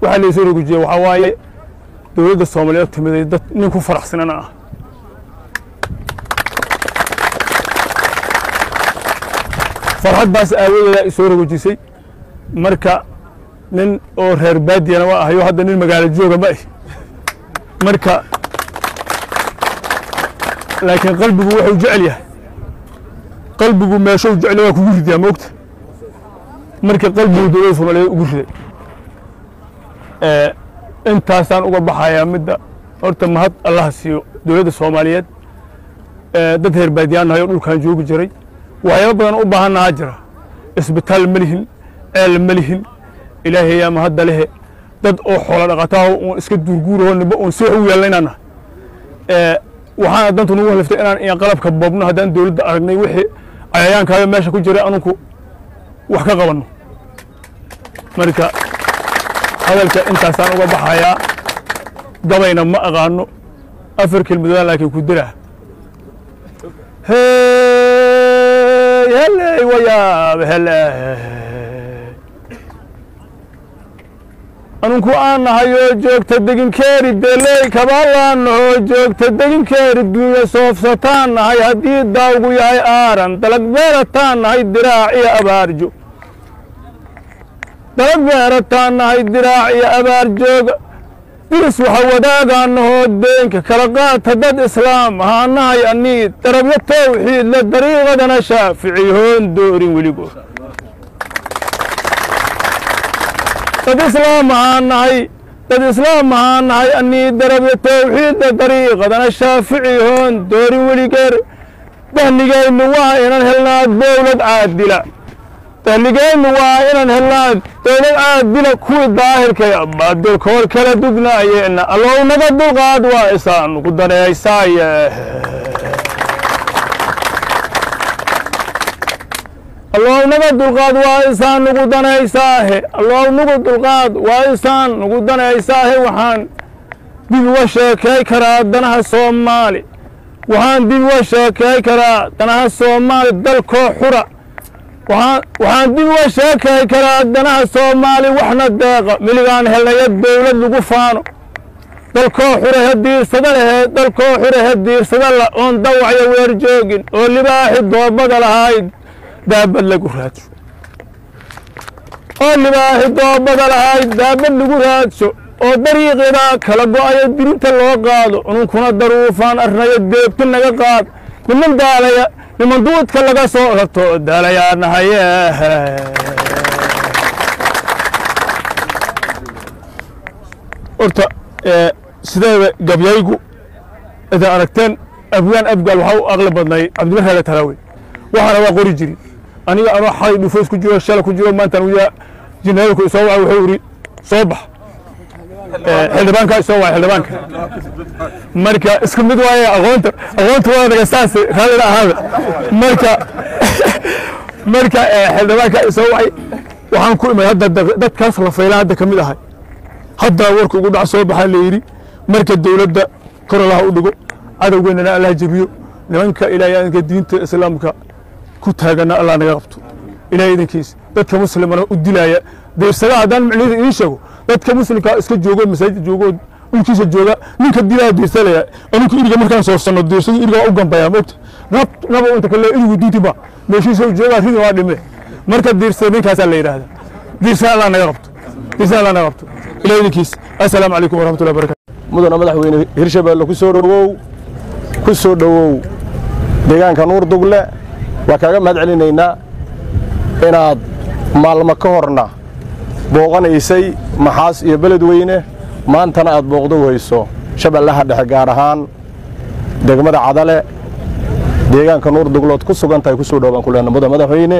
waxaa laysoo rogujiyey waxaa waaye dowladda soomaaliyeed timiday dad nin ku faraxsanana ah farxad baas aawadeeda isoo rogojisay marka nin oo reer baadiyana waa ahayo hadda nin magaalo jooga ma ah marka laakiin qalbigu wuxuu jecel yahay qalbigu meeshuu jecel waa kugu ridaa moogta marka qalbigu dowladda soomaaliyeed ugu riday intaasaan uga baxayaa midda horta mahad allaha siiyo dowladda soomaaliyeed dad reer baadiyaan nahay oo dhulkan joogi jiray waxyaaba badan u baahannahaa jira isbitaal ma lihin ceel ma lihin ilaahay yaa mahadda lehe dad oo xoolo dhaqataah uun iska duurguuraho nimba uun si wax u yeelnaynana waxaana dantu nagu haliftay inaan in qalabka boobno haddaan dowladda aragnay wixii cayayaankaaga meesha ku jiray anunku wax ka qabanno marka hadalka intaasaan uga baxayaa gabayna ma aqaano afar kelmadoodaan laakiin ku diraa heley wayaab hele anunku aan nahayoo joogta deginkeeri beley kabaalaanahoo joogta deginkeeri duunya soofsataan nahay haddii daawgu yahay aaran dalag beerataan nahay diraac iyo abaarjo dalag beerataan nahay diraac iyo abaar jooga diris waxa wadaagaanahoo deenka kala qaata dad islaam ahaanahay anii darabyo tawxiid le dariiqadana shaafici hoon doorin weligood dad islaam ahaanahay dad islaam ahaanahay anii darabyo tawxiid le dariiqadana shaafici hoon doorin weligeer dahligaynu waa inan helnaad dowlad caadila dahligeennu waa inaan helnaan dowlad caadila kuwii daahirkay baadilkood kala dugnaayeenna allow naga dulqaad waa isaanu ku daneeysaaye allow naga dulqaad waa isaan nugu danaysaahe allow nugu dulqaad waa isaan nugu danaysaahe waxaan dib uga sheekay karaa danaha soomaali waxaan dib uga sheekay karaa danaha soomaali dalkoo xura waxaan dib uga sheekay karaa danaha soomaali waxna deeqa miligaan helnaya dowlad lagu faano dalkoo xurehe diirsada lehe dalkoo xurehe diirsada la oon dawacyo weer joogin oo libaaxi doobada lahayd daabad lagu raadsho oo libaaxi doobada lahayd daabad lagu raadsho oo dariiqida kala go'ayo dirinta loo qaado ununkuna daruufaan arnayo deebti naga qaad niman daalaya niman duudka laga soo rarto daalayaa nahaye horta sideeda gabyaygu idaa aragteen abgaan abgaal waxaa u aqli badnay cabdimaraaga talaawe waxaana waa qori jiri aniga anoo xalay dhufoys ku jiro shala ku jiro maantaan wiyaa jineerku isoo waca wuxuu iri soo bax xildhibaanka isoo waay xildhibaanka marka isku mid waaye aqoonta aqoonta waadaga saas raallina ahaada marka marka xildhibaanka isoo wacay waxaan ku imay hadda dadkaas la faylaan hadda ka mid ahay hadda warka ugu dhac soo baxaa la yidhi marka dowladda kor allaha u dhigo cadowgeennana allah jebiyo nimanka ilaahay adinka diinta islaamka ku taagana allah naga qabto ilahay idinkiis dadka muslimana u dilaya deersada haddaan micnihida idiin sheego dadka muslimka iska joogo masaajid joogo dhulkiisa jooga ninka dilaa deersalaya aninku iriga markaan soorsanno deersadu iriga waa u gambaya moogta nab naba inta kale irigu diintiba meeshiisa joogaa ridi waa dhime marka deersada ninkaasaa la yidhaahda deersada allah naga qabto deersada allah naga qabto ilahay idinkiis assalaamu calaykum waraxmatullahi barakatu mudana madaxweyne hirshabeelle ku soo dhowow ku soo dhowow deegaanka nuur dugle waa kaaga mahad celinaynaa inaad maalmo ka horna booqanaysay maxaas iyo beledweyne maantana aad booqdo weyso shabeellaha dhexe gaar ahaan degmada cadale deegaanka nuur duglood ku sugan tahay ku soo dhowbaan ku lehna mudan madaxweyne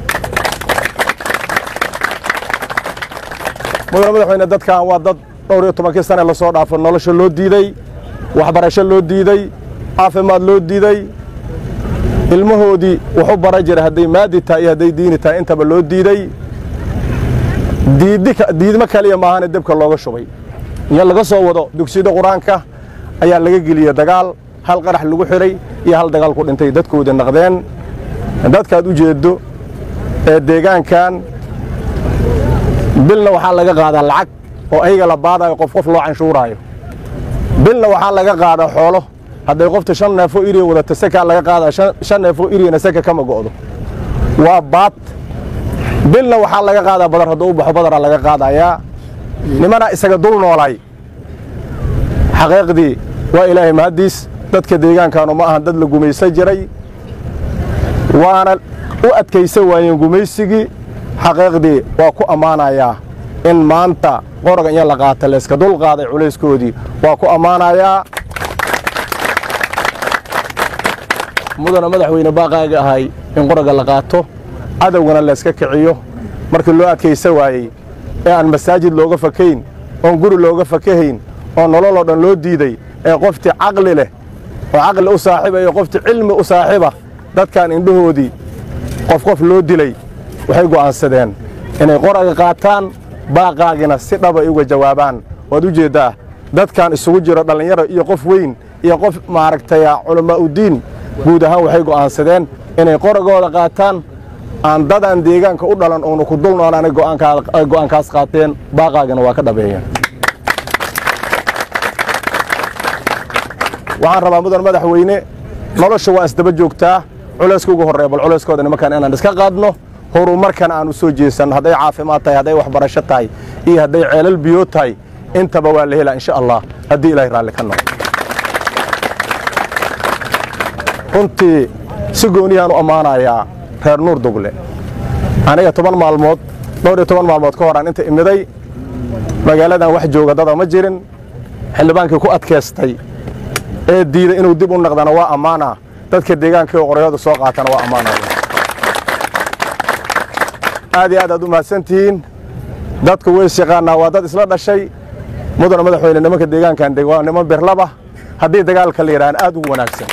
mudan madaxweyne dadkan waa dad dhowr iyo tobankii sane lasoo dhaafo nolosha loo diiday waxbarasho loo diiday caafimaad loo diiday ilmahoodii wuxu bara jira hadday maadi tahay iyo hadday diini tahay intaba loo diiday diidmo kaliya maahane debka looga shubay iyo laga soo wado dugsiyada qur-aanka ayaa laga geliyey dagaal hal qarax lagu xidhay iyo hal dagaal ku dhintay dadkoodii naqdeen dadkaad u jeeddo ee deegaankan bilna waxaa laga qaadaa lacag oo ayaga la baadayo qof qof loo canshuuraayo bilna waxaa laga qaadaa xoolo hadday qofta shan neefoo iriya wadata sakaa laga qaadaa shan neefoo iriyana saka kama go'do waa baad bilna waxaa laga qaadaa badar hadduu u baxo badaraa laga qaadayaa nimanaa isaga dul noolay xaqiiqdii waa ilaahay mahaddiis dadka deegaankaanu ma ahan dad la gumaysan jiray waana u adkaysan waayeen gumaysigii xaqiiqdii waa ku ammaanayaa in maanta qoroga in la qaata layska dul qaaday culayskoodii waa ku ammaanayaa mudana madaxweyne baaqaaga ahay in qoroga la qaato cadowgana layska kiciyo markii loo adkaysan waayey ee aan masaajid looga fakayn oon guri looga fakahayn oo nololoo dhan loo diiday ee qoftii caqli leh oo caqli u saaxiiba iyo qoftii cilmi u saaxiiba dadkan indhahoodii qof qof loo dilay waxay go'aansadeen inay qoraga qaataan baaqaagina si dhaba ay uga jawaabaan waad u jeeddaa dadkan isugu jiro dhallinyaro iyo qof weyn iyo qof maaragtay culammaa'udiin guud ahaan waxay go'aansadeen inay qoragooda qaataan aan dadaan deegaanka u dhalan oonu ku dul noolaanay go'aankaas qaateen baaqaagina waa ka dhabeeyeen waxaan rabaa mudan madaxweyne nolosha waa isdaba joogtaa culayska ugu horreeya bal culayskooda nimankan inaan iska qaadno horumarkana aan u soo jeesanno hadday caafimaad tahay hadday waxbarasho tahay iyo hadday ceelal biyood tahay intaba waa la helaa insha allah haddii ilaahay raalli ka noqo runtii si gooniyaan u ammaanayaa reer nuur dugle aniga toban maalmood dhowr iyo toban maalmood ka horaan inta imiday magaaladan wax jooga dada ma jirin xildhibaankii ku adkaystay ee diiday inuu dib u naqdana waa ammaana dadka deegaanka oo qoryada soo qaatana waa ammaana aad iyo aad aad u mahadsantihiin dadku weys yaqaanaa waa dad isla dhashay mudana madaxweyne nimanka deegaankan deg waa niman birlaba haddii dagaalka la yidhaahna aad ugu wanaagsan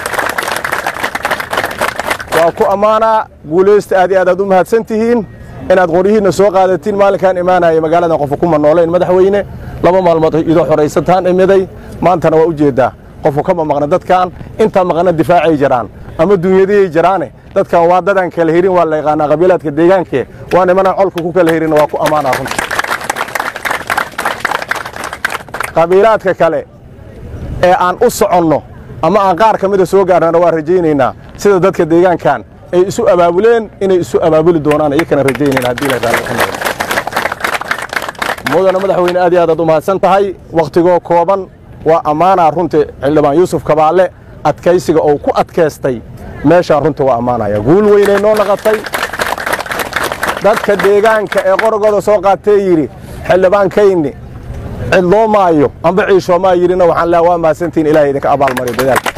waa ku ammaanaa guulaysta aad iyo aad aad u mahadsan tihiin inaad qoryihiinna soo qaadatiin maalinkaan imaanaya magaaladan qofa kuma noolayn madaxweyne laba maalmood idoo xoraysataan imiday maantana waa u jeeddaa qofku kama maqna dadkan intaa maqna difaacay jiraan ama dunyadiyay jiraane dadkan waa dadaan kala hirin waa la yaqaanaa qabiilaadka deegaankee waa nimanaan colka ku kala hirin waa ku ammaanaa runta qabiilaadka kale ee aan u soconno ama aan qaar ka mida soo gaarnana waa rajaynaynaa sida dadka deegaankan ay isu abaabuleen inay isu abaabuli doonaan iyakana rajaynayna haddii la raalli ka noqdo mudana madaxweyne aad iyo aad aad u mahadsan tahay wakhtigoo kooban waa ammaanaa runtii xildhibaan yuusuf kabaalle adkaysiga oo ku adkaystay meeshaan runtii waa ammaanaya guul weynay noo naqatay dadka deegaanka ee qorogooda soo qaatee yidhi xildhibaankayni cidloo maayo amba ciishoomaa yidhina waxaan leeha waa mahadsantihin ilahay idinka abaalmariyo dadaalka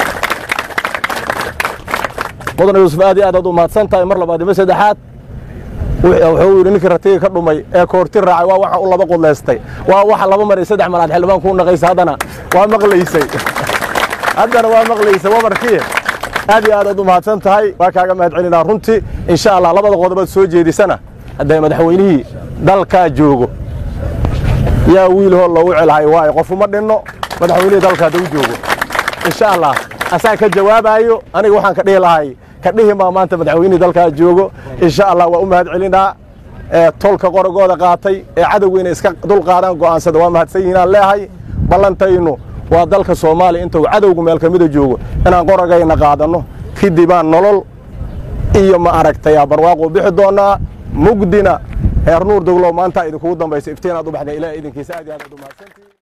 mudana yuusuf aad iyo aad aad u mahadsan tahay mar labaad ima saddexaad wuxuu yidhi ninkii ratiga ka dhumay ee koorti raacay waa waxaan u laba qudlaystay waa waxa laba mar iyo saddex mar aad xildhibaan kuu naqaysa haddana waa maqlaysay haddana waa maqlaysay wamarkii aad iyo aad aad u mahadsan tahay waa kaaga mahad celinaa runtii insha allah labada qodobaad soo jeedisana hadday madaxweynihii dalkaa joogo yaa wiilhoo loogu celhay waayo qofuma dhinno madaxweynihii dalka haddau joogo insha allah asaa ka jawaabaayo aniga waxaan ka dhihi lahay ka dhihi maa maanta madaxweynihii dalkaa joogo insha allah waa u mahad celinaa ee tolka qorogooda qaatay ee cadowgeyna iska dul qaadaan go'aansada waa mahadsan yihiinaan leehay ballantaynu waa dalka soomaaliya intuu cadowgu meel ka mida joogo inaan qorogayna qaadanno kadibaan nolol iyo ma aragtayaa barwaaquu bixi doonnaa mugdina heer nuur doglow maanta idinkugu dambaysa iftiin aad u baxdeen ilaah idinkiisa aad iyo aad aad u mahadsantihiin